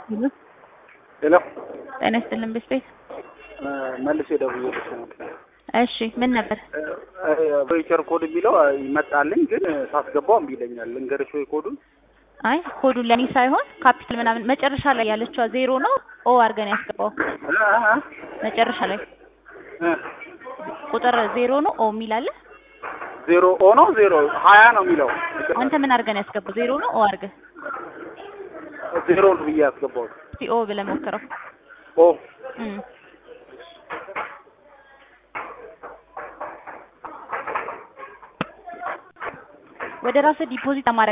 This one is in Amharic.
ሄሎ ጤና ይስጥልን ቤት መልስ የደውዬልሽ ነበር። እሺ ምን ነበር? ቮይቸር ኮድ የሚለው ይመጣልኝ ግን ሳስገባው እምቢ ይለኛል። ልንገርሽ ወይ ኮዱን? አይ ኮዱ ለኔ ሳይሆን ካፒታል ምናምን መጨረሻ ላይ ያለችዋ ዜሮ ነው ኦ አድርገን ያስገባው መጨረሻ ላይ ቁጥር ዜሮ ነው ኦ የሚል አለ። ዜሮ ኦ ነው ዜሮ ሀያ ነው የሚለው አንተ ምን አድርገን ያስገባው ዜሮ ነው ኦ አድርገህ ዜሮ ነው ብዬ ያስገባሁት። እስቲ ኦ ብለህ ሞክረው። ኦ እም ወደ ራስህ ዲፖዚት ማድረግ